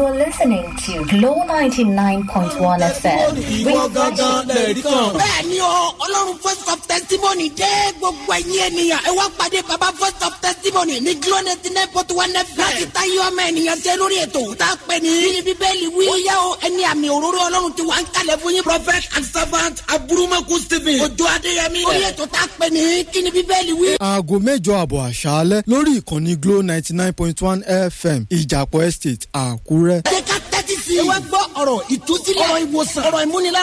You're listening to Glow 99.1 FM. ìwọ gangan lẹ̀rí kan. bẹ́ẹ̀ ni o ọlọ́run first of testimony dé gbogbo ẹ̀yin ènìyàn ẹ wá pàdé baba first of testimony ní glo ninety nine point one fm láti ta yọ ọmọ ènìyàn jẹ lórí ètò tá a pè ní bíi bíbélì wí. ó yá o ẹni àmì òróró ọlọ́run ti wà ń kalẹ̀ fún yín. prophet and servant aburumaku stephen ojú adéyẹmí. orí ètò tá a pè ní kí ni bíbélì wí. aago mẹ́jọ àbọ̀ àṣálẹ́ lórí ìkànnì glo ninety nine point one fm ìjàpọ̀ estate àkúrẹ́. jẹ́ ká tẹ́tí sí i. ẹ wá gbọ́ ọ̀rọ̀ ìtúsílẹ̀ ọ̀rọ̀ ìwòsàn ọ̀rọ̀ ìmúnilá